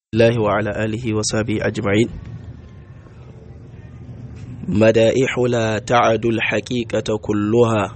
الله وعلى آله وصحبه أجمعين مدائح لا تعد الحقيقة كلها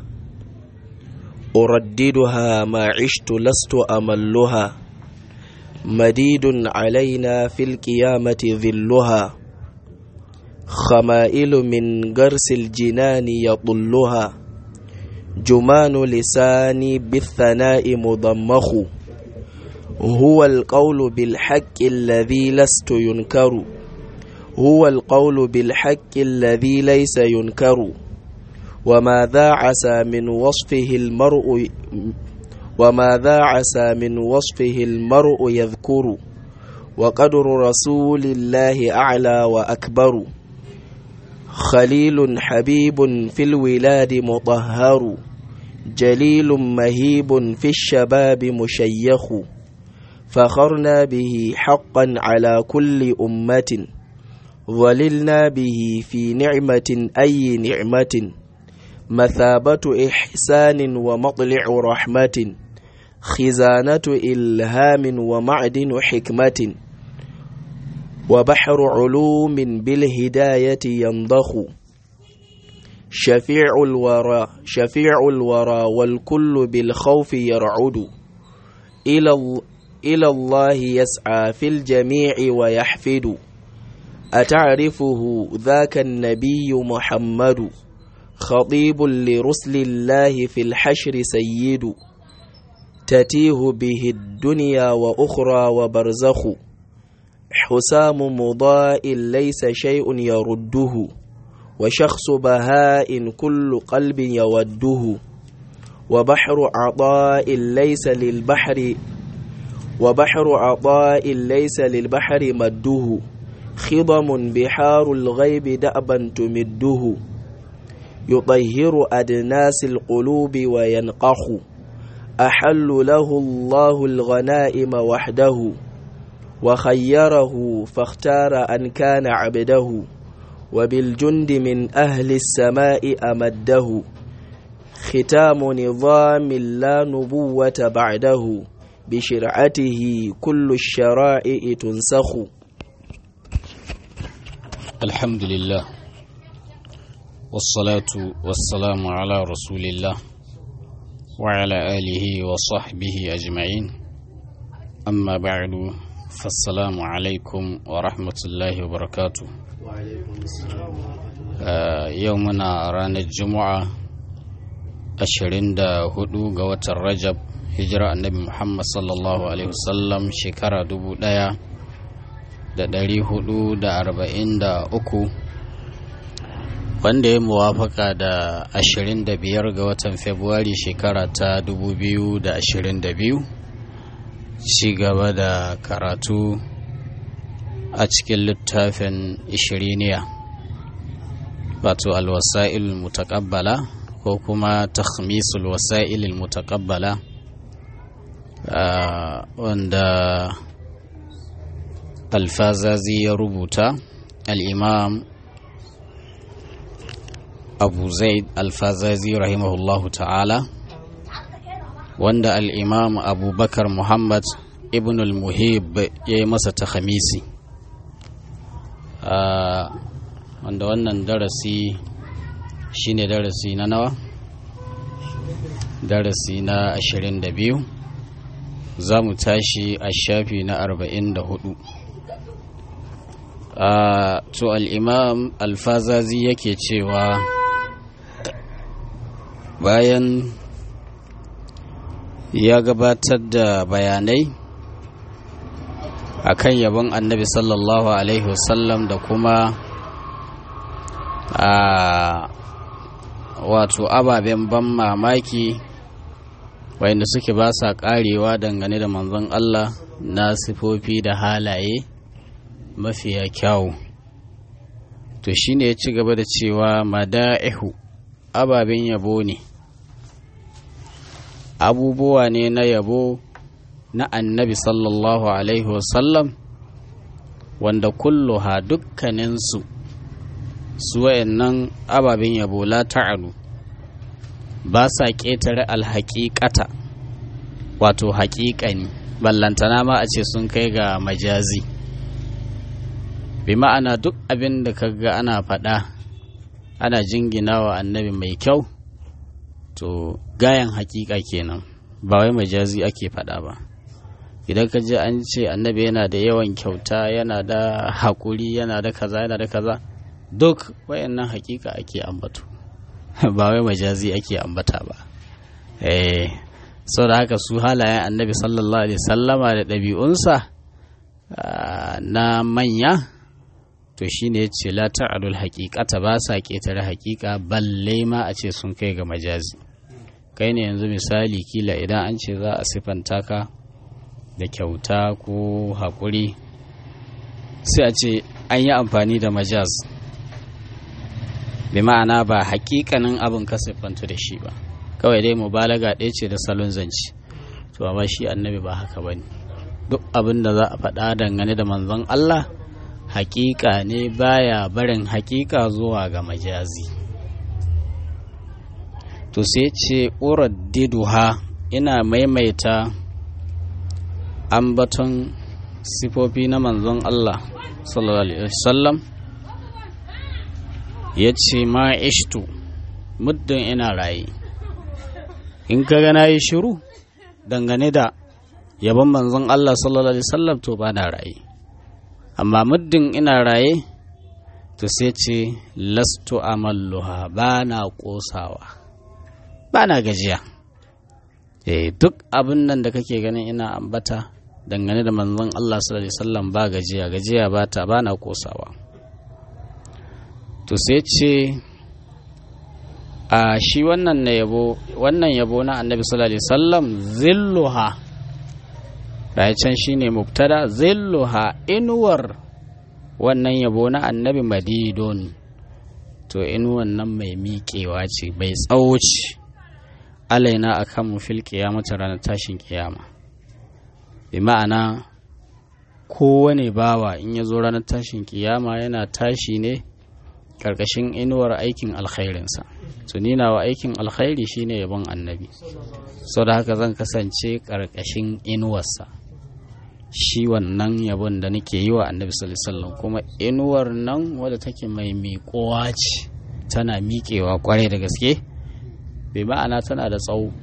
أرددها ما عشت لست أملها مديد علينا في القيامة ذلها خمائل من قرس الجنان يطلها جمان لساني بالثناء مضمخ هو القول بالحق الذي لست ينكر هو القول بالحق الذي ليس ينكر وماذا عسى من وصفه المرء وماذا عسى من وصفه المرء يذكر وقدر رسول الله أعلى وأكبر خليل حبيب في الولاد مطهر جليل مهيب في الشباب مشيخ فخرنا به حقا على كل أمة ظللنا به في نعمة أي نعمة مثابة إحسان ومطلع رحمة خزانة إلهام ومعدن حكمة وبحر علوم بالهداية ينضخ شفيع الورى شفيع الورى والكل بالخوف يرعد إلى إلى الله يسعى في الجميع ويحفد أتعرفه ذاك النبي محمد خطيب لرسل الله في الحشر سيد تتيه به الدنيا وأخرى وبرزخ حسام مضاء ليس شيء يرده وشخص بهاء كل قلب يوده وبحر عطاء ليس للبحر وبحر عطاء ليس للبحر مده خضم بحار الغيب دأبا تمده يطهر أدناس القلوب وينقح أحل له الله الغنائم وحده وخيره فاختار أن كان عبده وبالجند من أهل السماء أمده ختام نظام لا نبوة بعده بشرعته كل الشرائع تنسخ الحمد لله والصلاة والسلام على رسول الله وعلى آله وصحبه أجمعين أما بعد فالسلام عليكم ورحمة الله وبركاته آه يومنا رانا الجمعة أشرين دا هدو قوة الرجب hijira annabi muhammad sallallahu alaihi wasallam shekara dubu daya da dari hudu da arba'in da uku wanda ya muwafaka da ashirin da biyar ga watan februari shekara ta dubu biyu da ashirin da biyu ci gaba da karatu a cikin littafin ishiriniya wato alwasa'il mutakabbala ko kuma takhmisul wasa'il mutakabbala Uh, wanda alfazazi ya rubuta al'imam abu zaid alfazazi rahimahullahu ta'ala wanda al'imam abubakar muhammad ibn al-muhib ya yi masa ta khamisi uh, wanda wannan darasi shine darasi na nawa darasi na 22 za mu tashi a shafi na arba'in da hudu to al'imam alfazazi yake cewa bayan ya gabatar da bayanai akan yabon annabi sallallahu alaihi wasallam da kuma a wato ababen ban mamaki wayanda suke ba sa karewa dangane da manzon Allah na sifofi da halaye mafiya kyawu to shine ya ci gaba da cewa mada'ihu ababen yabo ne abubuwa ne na yabo na annabi sallallahu alaihi wasallam wanda kulluha dukkaninsu su wayannan ababen yabo la ta'alu ba sa ƙetare alhaƙiƙata wato haƙiƙani ballantana ma a ce sun kai ga majazi bi ma'ana duk abin da kaga ana faɗa ana jingina wa annabi mai kyau to gayan hakika kenan ba wai majazi ake faɗa ba idan ka ji an ce annabi yana da yawan kyauta yana da haƙuri yana da kaza yana da kaza duk wayannan hakika ake ambato ba wai majazi ake ambata ba eh sau da haka su halayen annabi sallallahu alaihi sallama da ɗabi'unsa na manya to shine ya ce la ta'alul haqiqata ba sa ƙetare haƙiƙa balle ma a ce sun kai ga majazi kai ne yanzu misali kila idan an ce za a siffanta ka da kyauta ko haƙuri sai a ce an yi amfani da majaz bi ma'ana ba haƙiƙanin abin ka siffanta da shi ba kawai dai mubalaga ɗaya ce da salon zance to amma shi annabi ba haka ba ne duk abin da za a faɗa dangane da manzon Allah haƙiƙa ne baya barin haƙiƙa zuwa ga majazi to sai ce uraddiduha ina maimaita ambaton sifofi na manzon Allah sallallahu alaihi wasallam ya ce ma ishtu muddin ina raye in ka ga na yi shiru dangane da yabon manzon Allah sallallahu alaihi wasallam to ba na raye amma muddin ina raye to sai ce lastu amalluha ba na kosawa ba na gajiya eh duk abin nan da kake ganin ina ambata dangane da manzon Allah sallallahu alaihi wasallam ba gajiya gajiya ba ta ba na kosawa to sai ce a shi wannan na yabo wannan yabo na annabi sallallahu alaihi wasallam zilluha da can shine mubtada zilluha inuwar wannan yabo na annabi madidon to inuwan nan mai miƙewa ce bai tsawo ce alaina akan mu fil qiyamati ranar tashin kiyama bi ma'ana kowane bawa in ya zo ranar tashin kiyama yana tashi ne karkashin inuwar aikin alkhairinsa to ni nawa aikin alkhairi shine yabon annabi sau da haka zan kasance karkashin inuwarsa shi wannan yabon da nake yi wa annabi sallallahu kuma inuwar nan wadda take mai miƙowa ce tana miƙewa kwarai da gaske bai ma'ana tana da tsawo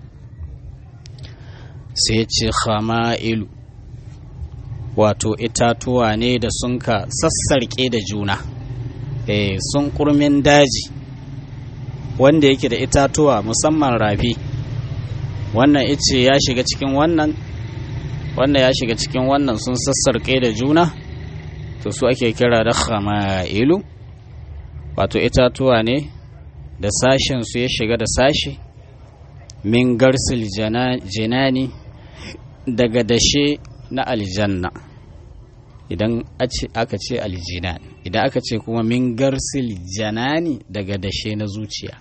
sai ce khama'ilu wato itatuwa ne da sun ka sassarƙe da juna eh sun kurmin daji wanda yake da itatuwa musamman rafi wannan ice ya shiga cikin wannan wannan ya shiga cikin wannan sun sassarƙe da juna to su ake kira da khama'ilu wato itatuwa ne da sashen su ya shiga da sashi min garsil jinani daga dashe na aljanna idan aka ce aljinan idan aka ce kuma min garsil janani daga dashe na zuciya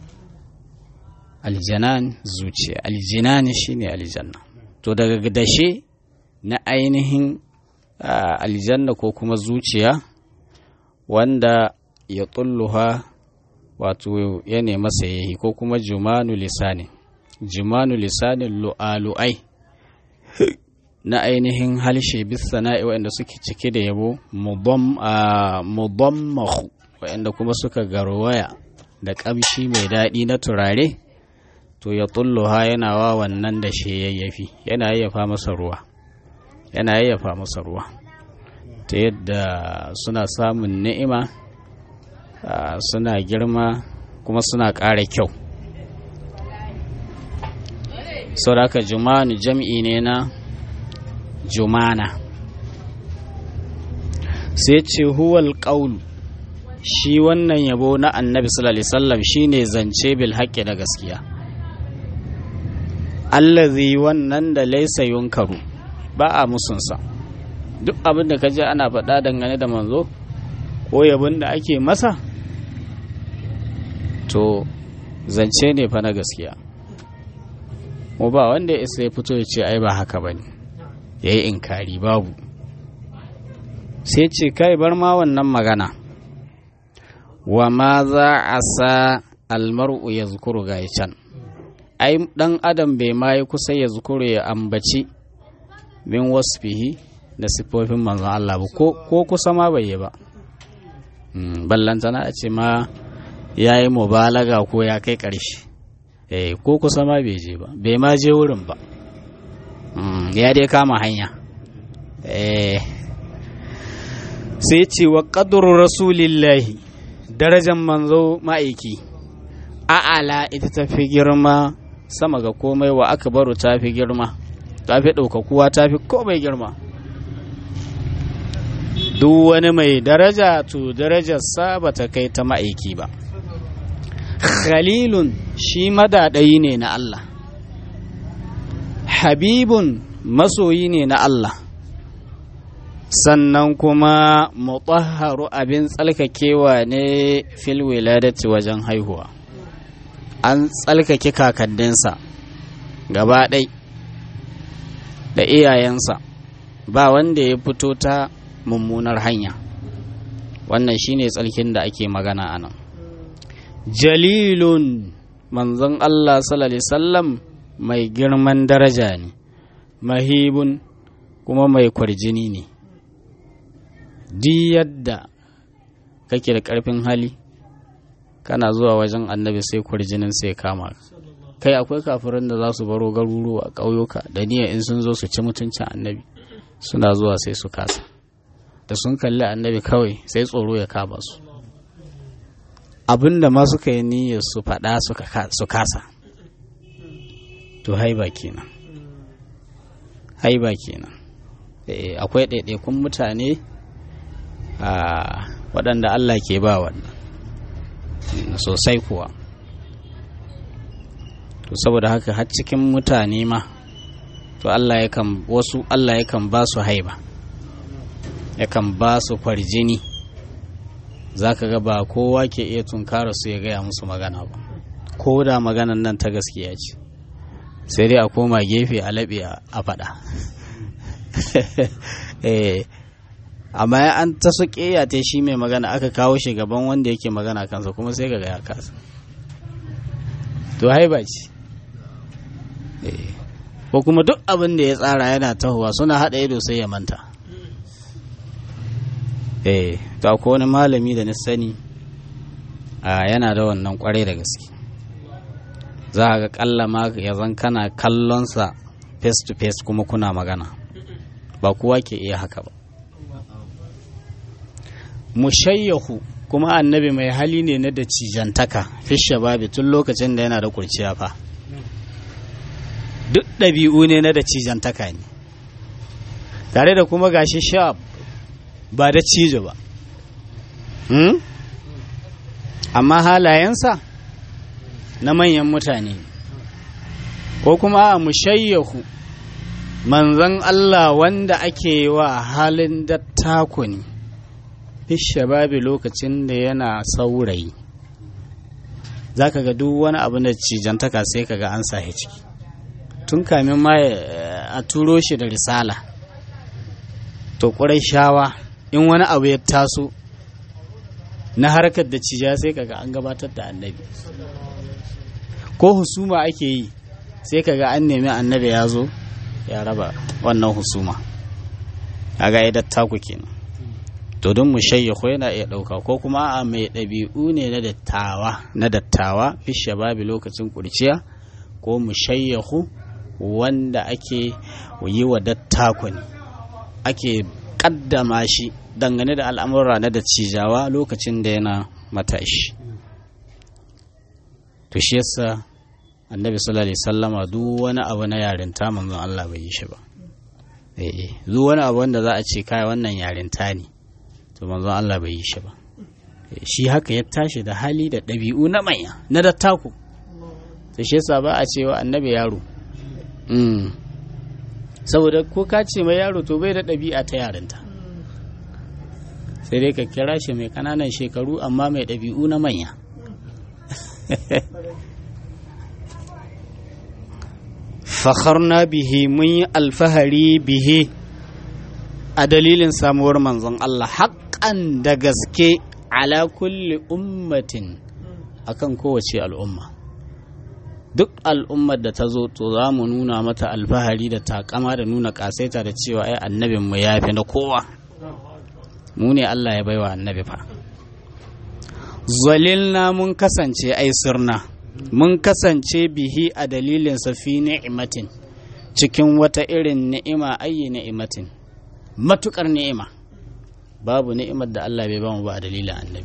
aljanan zuciya aljinani shine aljanna to daga dashe na ainihin aljanna ko kuma zuciya wanda ya tulluha wato ya nema sayayi ko kuma jumanu lisani jumanu lisanin lu'alu'ai na ainihin halshe bisana'i waɗanda suke cike da yabo mudammahu waɗanda kuma suka garwaya da ƙamshi mai daɗi na turare to ya tulluha yana wa wannan da shi yayyafi yana yayyafa masa ruwa yana yayyafa masa ruwa ta yadda suna samun ni'ima suna girma kuma suna ƙara kyau sauraka jumanu jam'i ne na jumana sai ce huwal ƙaulu shi wannan yabo na annabi sallallahu alaihi wasallam shine zance bil haqqi da gaskiya allazi wannan da laisa yunkaru ba a musunsa duk abin da kaji ana faɗa dangane da manzo ko yabon da ake masa to zance ne fa na gaskiya mu ba wanda ya isa ya fito ya ce ai ba haka ba ne ya yi inkari babu sai ce kai bar ma wannan magana wa ma za a sa almar'u ya zukuru ga can ai dan adam bai ma yi kusa ya zukuru ya ambaci min wasfihi da siffofin manzon Allah ba ko kusa ma bai yi ba ballantana a ce ma ya yi mubalaga ko ya kai ƙarshe eh ko kusa ma bai je ba bai ma je wurin ba ya dai kama hanya eh sai ce wa ƙadurin rasulillahi darajar manzo ma'aiki a'ala ita ta fi girma sama ga komai wa aka baro ta fi girma ta fi ɗaukakuwa ta fi komai girma duk wani mai daraja to darajarsa ba ta kai ta ma'aiki ba khalilun shi madaɗayi ne na Allah habibun masoyi ne na Allah sannan kuma mutahharu abin tsalkakewa ne fil wiladati wajen haihuwa an tsalkake kakanninsa gaba ɗai da iyayensa ba wanda ya fito ta mummunar hanya wannan shine tsalkin da ake magana a nan jalilun manzon Allah sallallahu sallam mai girman daraja ne mahibun kuma mai kwarjini ne di yadda kake da ƙarfin hali kana zuwa wajen annabi sai kwarjinin sai kama kai akwai kafirin da za su baro garuruwa ƙauyuka da niyya in sun zo su ci mutuncin annabi suna zuwa sai su kasa da sun kalli annabi kawai sai tsoro ya kama su abin da ma suka yi niyyar su faɗa su kasa to haiba kenan haiba kenan akwai ɗaiɗaikun mutane waɗanda Allah ke ba wannan sosai kuwa to saboda haka har cikin mutane ma to Allah yakan wasu Allah yakan ba su haiba yakan ba su kwarjini za ka ga ba kowa ke iya tunkara su ya gaya musu magana ba ko da maganan nan ta gaskiya ce sai dai a koma gefe a laɓe a faɗa amma an ta su ƙeya ta shi mai magana aka kawo shi gaban wanda yake magana kansa kuma sai ga ya kasa to haiba ce ko kuma duk abin da ya tsara yana tahowa suna haɗa ido sai ya manta eh to ko wani malami da na sani a yana da wannan kwarai da gaske za a ga kalla ma ya zan kana kallonsa face to face kuma kuna magana ba kowa ke iya haka ba mushayyahu kuma annabi mai hali ne na da cijantaka fi shababi tun lokacin da yana da kurciya fa duk ɗabi'u ne na da cijantaka ne tare da kuma gashi shab ba da cijo ba amma halayensa na manyan mutane ko kuma a mushayyahu manzan Allah wanda ake wa halin dattako ne shababi lokacin da yana saurayi za ka ga duk wani abu da cijantaka sai ka ga an sahi ciki tun kamin ma a turo shi da risala to ƙurai shawa in wani abu ya taso na harkar da cija sai kaga an gabatar da annabi ko husuma ake yi sai kaga an nemi annabi ya zo ya raba wannan husuma kaga ya dattaku kenan to don mushayyahu yana iya ɗauka ko kuma a mai ɗabi'u ne na dattawa na dattawa fi shababi lokacin kurciya ko mushayyahu wanda ake yi wa dattako ne ake kaddama shi dangane da al'amura na da cijawa lokacin da yana matashi to shi yasa annabi sallallahu alaihi sallama duk wani abu na yarinta manzon Allah bai yi shi ba eh duk wani abu wanda za a ce kai wannan yarinta ne to manzon Allah bai yi shi ba shi haka ya tashi da hali da ɗabi'u na manya na dattaku to shi yasa ba a cewa annabi yaro saboda ko ka ce mai yaro to bai da ɗabi'a ta yarinta sai dai ka kira shi mai ƙananan shekaru amma mai ɗabi'u na manya fakharna bihi mun yi alfahari bihi a dalilin samuwar manzon Allah haƙƙan da gaske ala kulli ummatin akan kowace al'umma duk al'ummar da ta zo to za mu nuna mata alfahari da takama da nuna kasaita da cewa ai annabin mu ya fi na kowa mu ne Allah ya baiwa annabi fa zalilna mun kasance ai sirna mun kasance bihi a dalilin fi ni'imatin cikin wata irin ni'ima ayi ni'imatin matukar ni'ima babu ni'imar da Allah bai bamu ba a dalilin annabi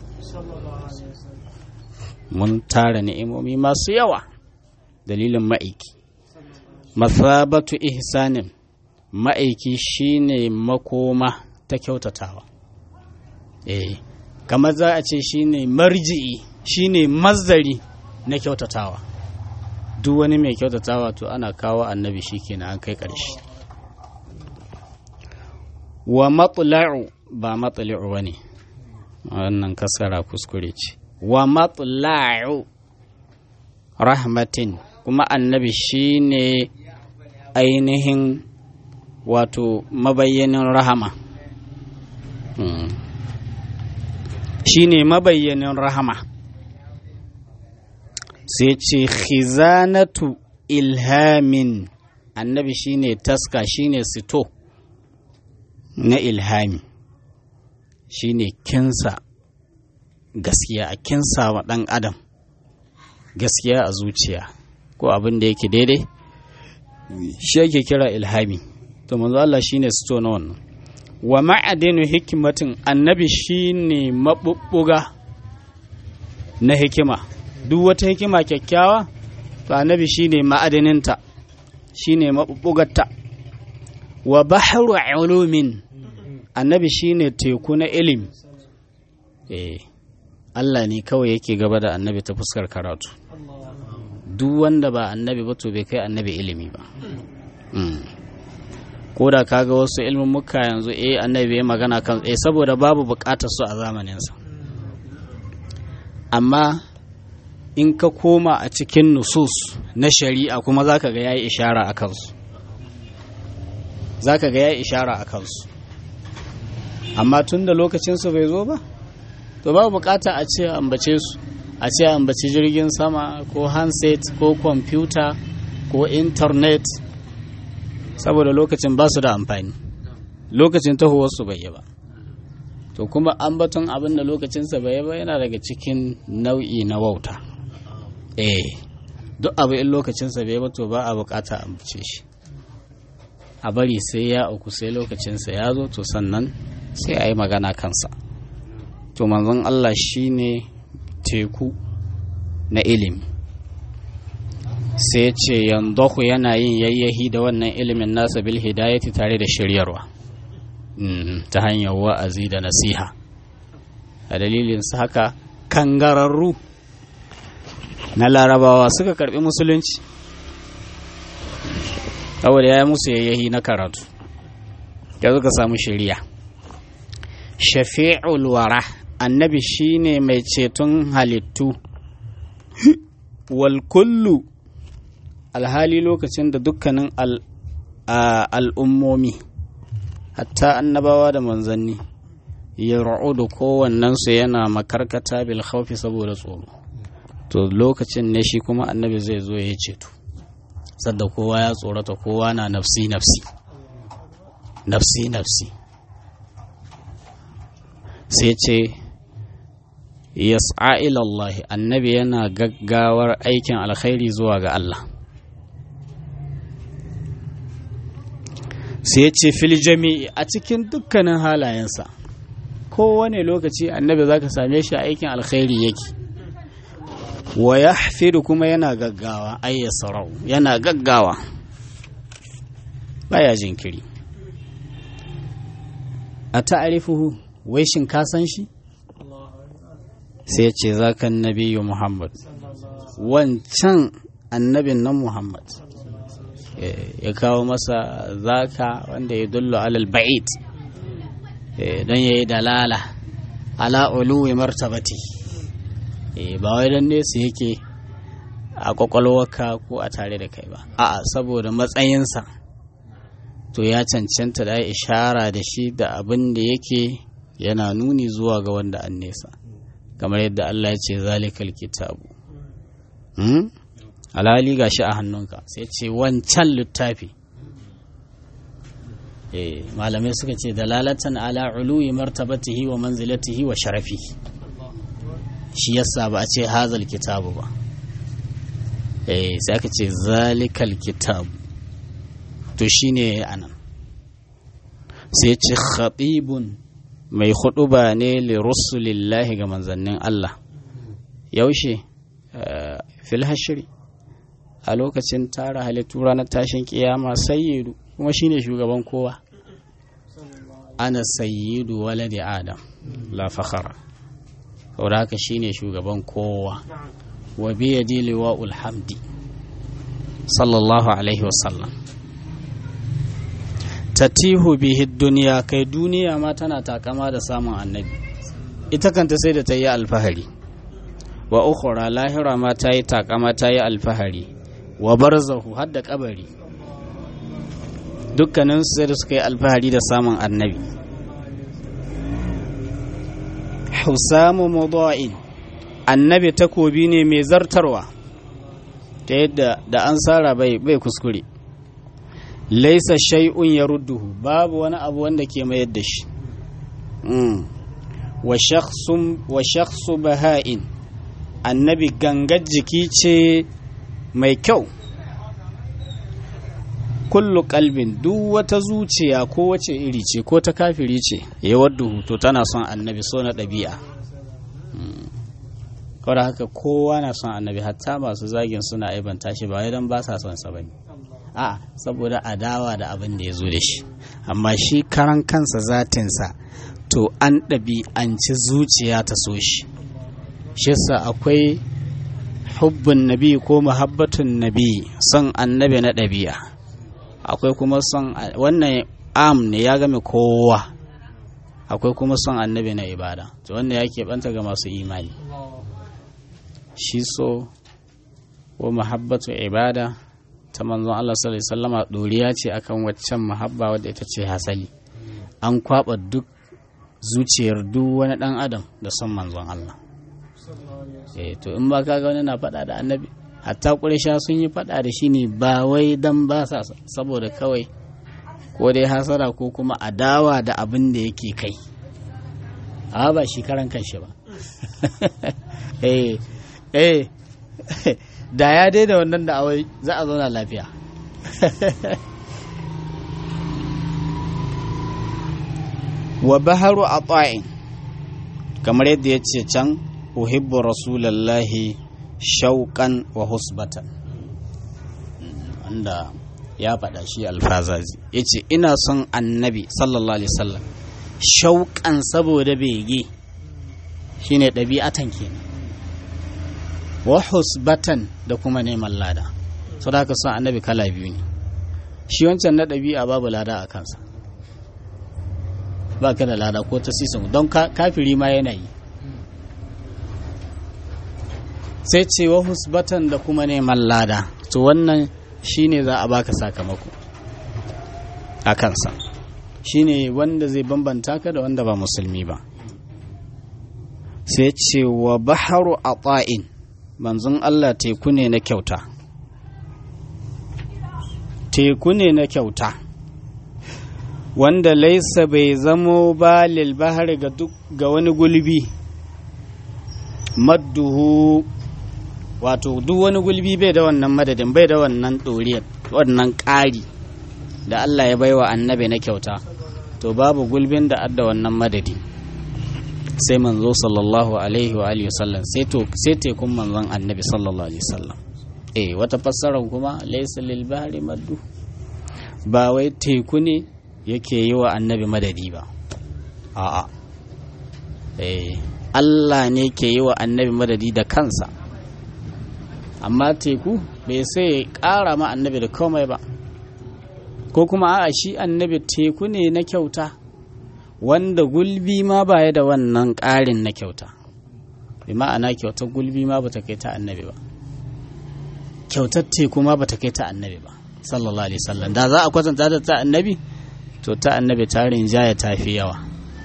mun tara ni'imomi masu yawa dalilin ma'aiki masabatu ihsanin ma'aiki shine makoma ta kyautatawa eh kamar za a ce shine marji'i shine mazdari na kyautatawa duk wani mai kyautatawa to ana kawo annabi shikenan an kai ƙarshe wa matla'u ba matla'u bane wannan kasara kuskure ce wa matla'u rahmatin kuma annabi shine ainihin wato mabayyanin rahama shine mabayyanin rahama sai ce khizanatu ilhamin annabi shine taska shine sito na ilhami shine kinsa gaskiya a kinsa wa ɗan adam gaskiya a zuciya ko abin da yake daidai shi yake kira ilhami to manzo Allah shine sito na wannan wa ma'adinu hikimatin annabi shine mabubbuga na hikima duk wata hikima kyakkyawa to annabi shine ma'adaninta shine mabubbugarta wa bahru ulumin annabi shine teku na ilimi eh Allah ne kawai yake gaba da annabi ta fuskar karatu duk wanda ba annabi ba to bai kai annabi ilimi ba ko da kaga wasu ilmin muka yanzu eh annabi ya magana kan eh saboda babu bukatar su a zamaninsa amma in ka koma a cikin nusus na shari'a kuma zaka ga yayi ishara a kansu zaka ga yayi ishara a kansu amma tun da lokacinsu bai zo ba to babu bukata a ce ambace su a ce ambaci jirgin sama ko handset ko kwamfuta ko intanet saboda lokacin ba su da amfani lokacin tahowarsu bai yi ba to kuma ambaton abin da lokacinsa bai yi ba yana daga cikin nau'i na wauta eh duk abu in lokacinsa bai ba to ba a bukata ambace shi a bari sai ya uku sai lokacinsa ya zo to sannan sai a yi magana kansa to manzon Allah shine teku na ilimi sai ce yanzu yana yin yayyahi da wannan ilimin nasa bil hidayati tare da shiryarwa ta hanyar wa'azi da nasiha a dalilin su haka kangararru na larabawa suka karbi musulunci saboda ya yi musu yayyahi na karatu ya suka samu shiriya shafi'ul wara annabi shine mai ceton halittu wal kullu alhali lokacin da dukkanin al'ummomi hatta annabawa da manzanni ya da kowannensu yana makarkata bil khawfi saboda tsoro to lokacin ne shi kuma annabi zai zo ya ceto sadda kowa ya tsorata kowa na nafsi nafsi nafsi nafsi sai ce yas'a ilallahi annabi yana gaggawar aikin alkhairi zuwa ga Allah sai ya ce fil jami'i a cikin dukkanin halayensa kowane lokaci annabi za ka same shi aikin alkhairi yake wa ya kuma yana gaggawa ayyasarau yana gaggawa baya jinkiri a ta'arifuhu wai shin ka san shi sai ce za ka nabiyu muhammad wancan annabin nan muhammad ya kawo masa zaka wanda ya dullo alal ba'id don ya yi dalala ala uluwi martabati ba wai don nesa yake a kwakwalwarka ko a tare da kai ba a'a saboda matsayinsa to ya cancanta da ishara da shi da abin da yake yana nuni zuwa ga wanda an nesa kamar yadda Allah ya ce zalikal kitabu alhali ga shi a hannunka sai ce wancan littafi malamai suka ce dalalatan ala uluwi martabatihi wa manzilatihi wa sharafi shi yasa ba a ce hazal kitabu ba eh sai aka ce zalikal kitabu to shine anan sai ce khatibun mai huɗuba ne li rusulillahi ga manzannin Allah yaushe fil hashri a lokacin tara halittu ranar tashin kiyama sayyidu kuma shine shugaban kowa ana sayyidu waladi adam la fakhara saboda haka shine shugaban kowa wa biyadi liwa'ul hamdi sallallahu alaihi wasallam tatihu bihi duniya kai duniya ma tana takama da samun annabi ita kanta sai da ta yi alfahari wa ukhra lahira ma ta yi takama ta yi alfahari wa barzahu har da kabari dukkanin su sai da suka yi alfahari da samun annabi husamu mudha'in annabi takobi ne mai zartarwa ta yadda da an sara bai bai kuskure laisa shay'un ya rudduhu babu wani abu wanda ke mayar da shi wa shakhsu baha'in annabi gangar jiki ce mai kyau kullu kalbin duk wata zuciya ko wace iri ce ko ta kafiri ce ya wadda to tana son annabi so na ɗabi'a kawai haka kowa na son annabi hatta masu zagin suna aibanta shi ba idan ba sa son sa bane a saboda adawa da abin da ya zo da shi amma shi karan kansa zatinsa to an ɗabi'anci zuciya ta so shi shi yasa akwai hubbun nabi ko muhabbatun nabi son annabi na ɗabi'a akwai kuma son wannan am ne ya game kowa akwai kuma son annabi na ibada to wannan ya keɓanta ga masu imani shi so ko muhabbatu ibada ta manzon Allah sallallahu alaihi wasallama doriya ce akan waccan muhabba wadda ita ce hasali an kwaba duk zuciyar duk wani dan adam da son manzon Allah eh to in ba kaga wani na faɗa da annabi hatta ƙurisha sun yi faɗa da shi ne ba wai dan ba sa saboda kawai ko dai hasara ko kuma adawa da abin da yake kai a ba shi karan kanshi ba eh eh da ya daida wannan da awai za a zauna lafiya wa baharu a kamar yadda ya ce can uhibbu rasulallahi shauƙan wa husbatan wanda ya faɗa shi alfazazi ya ce ina son annabi sallallahu alaihi wasallam shauƙan saboda bege shine ɗabi'atan kenan wa husbatan da kuma neman lada so da haka son annabi kala biyu ne shi wancan na ɗabi'a babu lada a kansa ba ka da lada ko ta sisan don kafiri ma yana yi sai ce wa husbatan da kuma neman lada to wannan shine za a baka sakamako a kansa shine wanda zai bambanta ka da wanda ba musulmi ba sai ce wa baharu a ta'in manzon Allah teku ne na kyauta teku ne na kyauta wanda laisa bai zamo ba bahari ga duk ga wani gulbi madduhu wato duk wani gulbi bai da wannan madadin bai da wannan ɗoriyar wannan ƙari da Allah ya baiwa annabi na kyauta to babu gulbin da adda wannan madadi sai manzo sallallahu alaihi wa alihi wasallam sai to sai tekun manzon annabi sallallahu alaihi wasallam eh wata fassara kuma laysa lil bahri maddu ba wai teku ne yake yi wa annabi madadi ba a'a eh Allah ne ke yi wa annabi madadi da kansa amma teku bai sai ƙara ma annabi da komai ba ko kuma a'a shi annabi teku ne na kyauta wanda gulbi ma baya da wannan ƙarin na kyauta bi ma'ana kyautar gulbi ma bata kai ta annabi ba kyautar teku ma bata kai ta annabi ba sallallahu alaihi wasallam da za a kwatanta da ta annabi to ta annabi tarin jaya ta fi yawa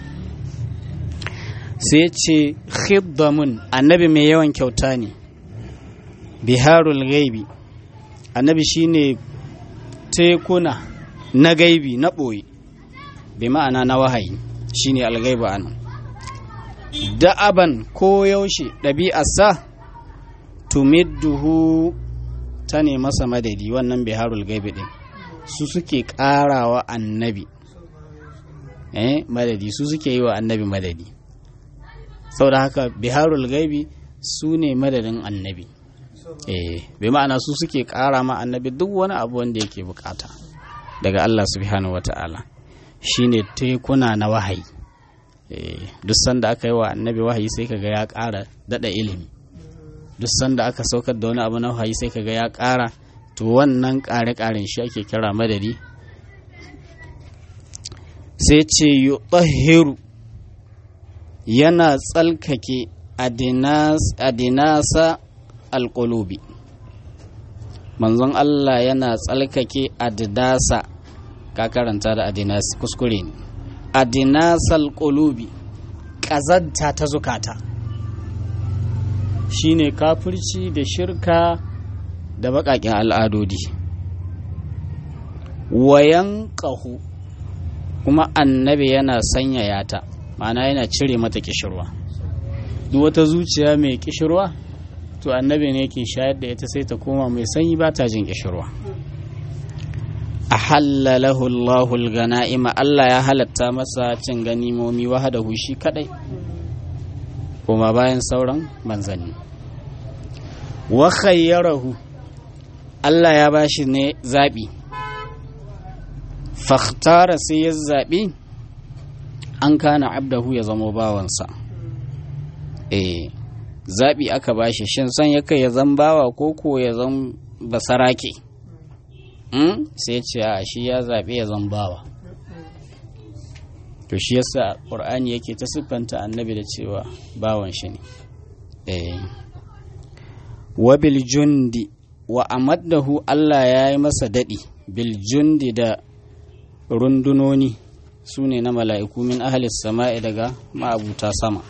sai ce khiddamun annabi mai yawan kyauta ne biharul gaibi annabi shine tekuna na gaibi na ɓoye bi ma'ana na wahayi shine algaiba anan da'aban ko yaushe ɗabi'arsa tumidduhu ta ne masa madadi wannan biharul gaibi din su suke ƙarawa annabi eh madadi su suke yi wa annabi madadi saboda haka biharul gaibi su ne madadin annabi eh bai ma'ana su suke ƙara ma annabi duk wani abu wanda yake bukata daga Allah subhanahu wata'ala shine tekuna na wahayi eh duk sanda aka yi wa annabi wahayi sai kaga ya ƙara dada ilimi duk sanda aka saukar da wani abu na wahayi sai kaga ya ƙara to wannan ƙare-ƙaren shi ake kira madadi sai ce yutahhiru yana tsalkake adinasa alƙulubi manzon Allah yana tsalkake adidasa ka karanta da adinas kuskure ne adinasal qulubi ƙazanta ta zukata shine kafirci da shirka da baƙaƙen al'adodi wayan ƙahu kuma annabi yana sanyaya ta ma'ana yana cire mata kishirwa duk wata zuciya mai kishirwa to annabi ne ke shayar da ita sai ta koma mai sanyi ba ta jin kishirwa a halalahu Allahul gana'ima Allah ya halatta masa cin ganimomi wahadahu shi kadai kuma bayan sauran manzanni wa khayyarahu Allah ya bashi ne zaɓi fakhtara sai ya zaɓi an kana abdahu ya zamo bawansa eh zaɓi aka bashi shin son ya kai ya zan bawa ko ko ya zan basarake mm? sai ce a shi ya zaɓi ya zan bawa to shi yasa ƙur'ani yake ta siffanta annabi da cewa bawan shi ne eh wa bil jundi wa amaddahu Allah ya yi masa daɗi bil jundi da rundunoni su ne na mala'iku min ahalis sama'i daga ma'abuta sama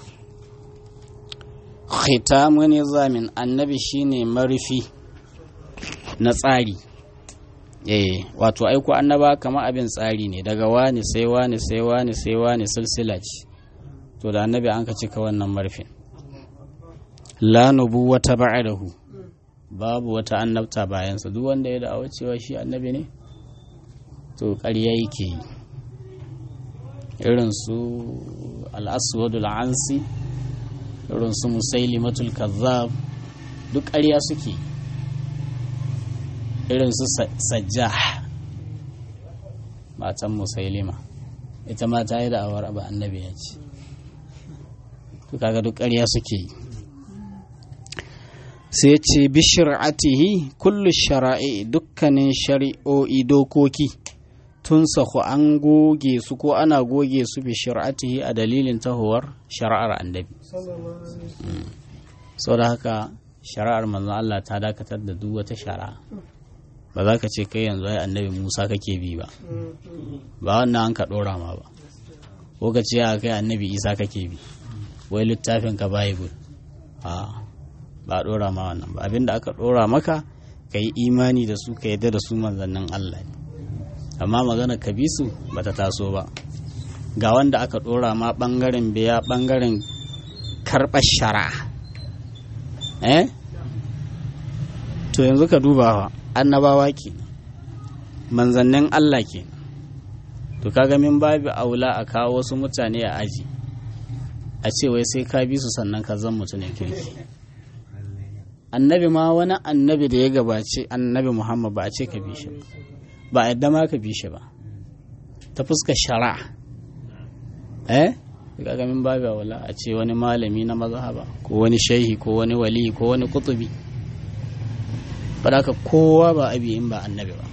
khitamu nizamin annabi shine marufi na tsari eh wato aiko annaba kama abin tsari ne daga wani sai wani sai wani sai wani silsila ce to da annabi an ka cika wannan marfin la nubuwata ba'dahu babu wata annabta bayansa duk wanda ya da'awa cewa shi annabi ne to ƙarya yake yi irin su al-aswadul ansi irin su musailimatul kazzab duk ƙarya suke irin su sajjah matan musailima ita ma ta yi da awar ba annabi ya ce to kaga duk ƙarya suke yi sai ce bi shari'atihi kullu shara'i dukkanin shari'o'i dokoki tun sahu an goge su ko ana goge su bi shari'atihi a dalilin tahowar shari'ar annabi sau da haka shari'ar manzon Allah ta dakatar da duk wata shari'a ba za ka ce kai yanzu ai annabi Musa kake bi ba ba wannan an ka dora ma ba ko ka ce kai annabi Isa kake bi wai littafin ka Bible a ba a dora ma wannan ba abinda aka dora maka ka yi imani da su ka yadda da su manzannin Allah ne amma magana ka bi su bata taso ba ga wanda aka dora ma bangaren biya bangaren karɓar shari'a eh to yanzu ka duba annabawa ke manzannin Allah ke to kaga min babu aula a kawo wasu mutane a aji a ce wai sai ka bi su sannan ka zan mutumin kirki annabi ma wani annabi da ya gabace annabi muhammad ba a ce ka bi shi ba a yadda ma ka bi shi ba ta fuska shari'a eh kaga min babu aula a ce wani malami na mazhaba ko wani shehi ko wani wali ko wani kutubi ka kowa ba abi in ba annabi ba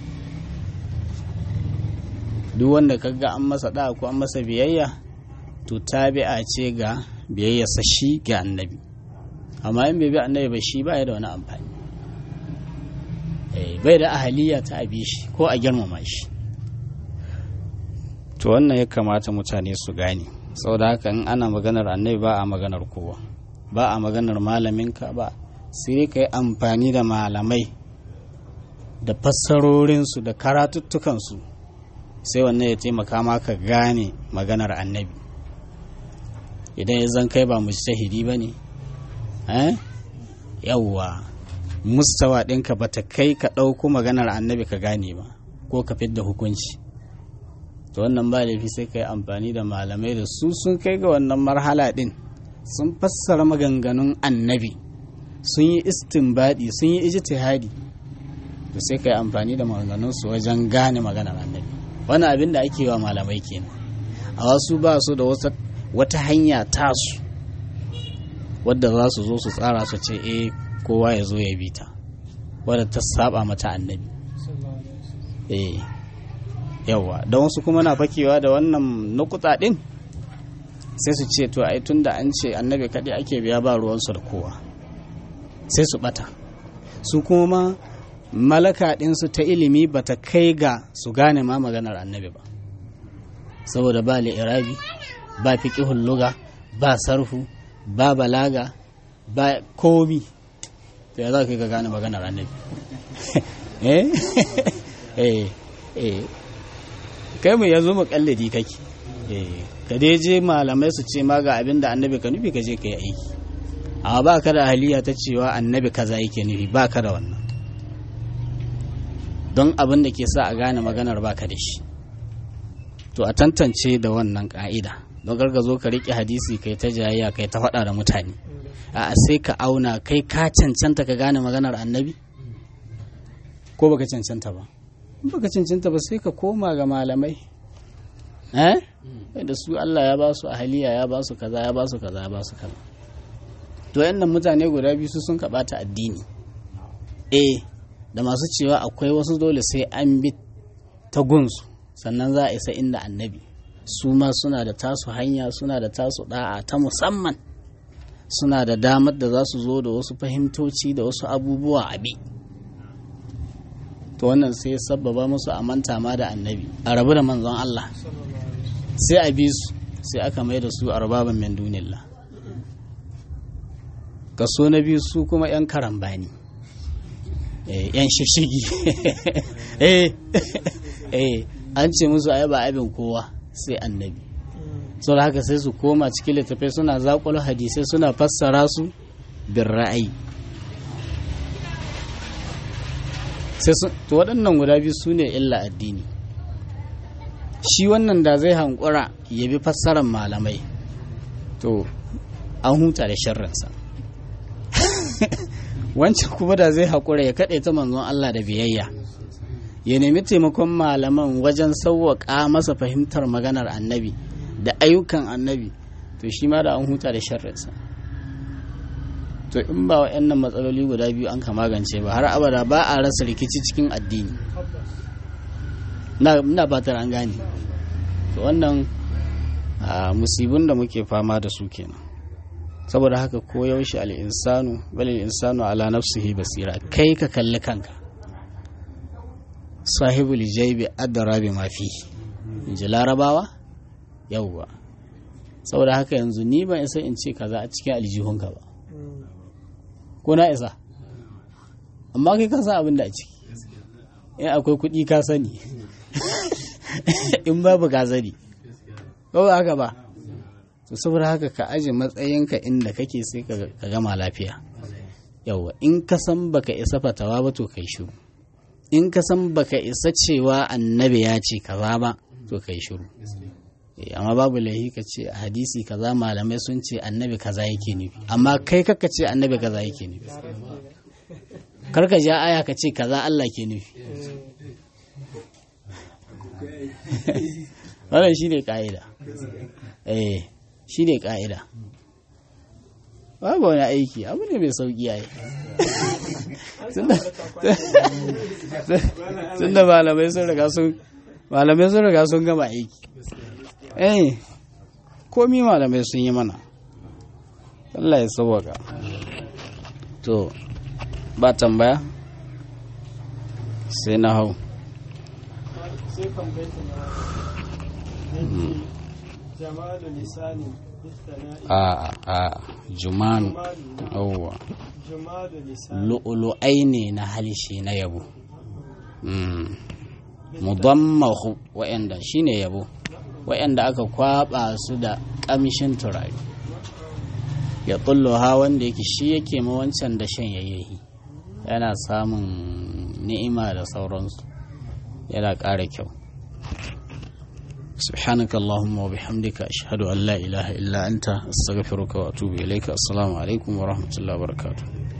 duk wanda kaga an masa da ko an masa biyayya to tabi'a ce ga biyayyarsa shi ga annabi amma in bai bi annabi ba shi ba ya da wani amfani bai da ahaliya ta abi shi ko a girmama shi to wannan ya kamata mutane su gane saboda haka in ana maganar annabi ba a maganar kowa ba a maganar malaminka ba sai ka yi amfani da malamai da fassarorinsu da karatuttukansu sai wannan ya taimaka maka gane maganar annabi idan ya zan kai ba mujtahidi ba ne yawwa mustawa ɗinka ba ta kai ka ɗauko maganar annabi ka gane ba ko ka fidda hukunci to wannan ba laifi sai ka yi amfani da malamai da su sun kai ga wannan marhala ɗin sun fassara maganganun annabi sun yi istinbadi sun yi ijtihadi to sai ka yi amfani da maganganunsu wajen gane maganar annabi wannan abin da ake wa malamai kenan a wasu ba su da wata hanya tasu wadda za su zo su tsara su ce eh kowa ya zo ya bi ta wadda ta saba mata annabi eh yawa don wasu kuma na fakewa da wannan nukuta din sai su ce to ai tunda an ce annabi kaɗai ake biya ba ruwansu da kowa sai su bata su kuma malaka ɗinsu ta ilimi ba ta kai ga su gane ma maganar annabi ba saboda ba li'irabi ba fiƙihun luga ba sarfu ba balaga ba komi to ya za ka ga gane maganar annabi eh eh eh kai mu yanzu mu kalladi kake eh ka dai je malamai su ce ma ga abin da annabi ka nufi ka je ka yi aiki amma ba ka da ahaliya ta cewa annabi kaza yake nufi ba ka da wannan don abin da ke sa a gane maganar baka da shi to a tantance da wannan ka'ida don garga zo ka riƙe hadisi kai ta jayayya kai ta faɗa da mutane a sai ka auna kai ka cancanta ka gane maganar annabi ko baka cancanta ba baka cancanta ba sai ka koma ga malamai eh da su Allah ya ba su ahaliya ya ba su kaza ya ba su kaza ya ba su kaza to yannan mutane guda biyu su sun kaɓata addini eh da masu cewa akwai wasu dole sai an bi ta gunsu sannan za a isa inda annabi su ma suna da tasu hanya suna da tasu da'a ta musamman suna da damar da za su zo da wasu fahimtoci da wasu abubuwa a bi to wannan sai ya sabbaba musu a manta ma da annabi a rabu da manzon Allah sai a bi su sai aka mai da su arbaban min dunillah kaso na biyu su kuma 'yan karambani yan shishigi an ce musu ai ba abin kowa sai annabi sau da haka sai su koma cikin littattafai suna zaƙulo hadisai suna fassara su bin ra'ayi to waɗannan guda biyu su ne illa addini shi wannan da zai hankura ya bi fassarar malamai to an huta da sharrinsa wancan kuma da zai haƙura ya kaɗe ta manzon Allah da biyayya ya nemi taimakon malaman wajen sauwaƙa masa fahimtar maganar annabi da ayyukan annabi to shi ma da an huta da sharrinsa to in ba wa matsaloli guda biyu an ka magance ba har abada ba a rasa rikici cikin addini na fatar an gane to wannan musibin da muke fama da su kenan saboda haka ko yaushe al'insanu bal insanu ala nafsihi basira kai ka kalli kanka sahibul jaibi adara bi mafi in ji larabawa yauwa saboda haka yanzu ni ban isa in ce kaza a cikin aljihunka ba ko na isa amma kai ka san abin da a ciki in akwai kuɗi ka sani in babu ka sani ba haka ba to saboda haka ka aje matsayinka inda kake sai ka gama lafiya yauwa in ka san baka isa fatawa ba to kai shiru in ka san baka isa cewa annabi ya ce kaza ba to kai shiru amma babu laihi ka ce a hadisi kaza malamai sun ce annabi kaza yake nufi amma kai kaka ce annabi kaza yake nufi karka ja aya ka ce kaza Allah ke nufi wannan shi ne ka'ida eh shi ne ka'ida babu wani aiki abu ne mai sauki yayi tun da malamai sun riga sun malamai sun riga sun gama aiki eh komi malamai sun yi mana Allah ya sauwaka to ba tambaya sai na hau jamalu lisani a a juman yawwa jamalu lisani lu'ulu'ai ne na halishe na yabo mudammahu wa'anda shine yabo wa'anda aka kwaba su da kamshin turare ya ha wanda yake shi yake ma wancan da shan yayyahi yana samun ni'ima da sauransu yana ƙara kyau سبحانك اللهم وبحمدك أشهد أن لا إله إلا أنت أستغفرك وأتوب إليك السلام عليكم ورحمة الله وبركاته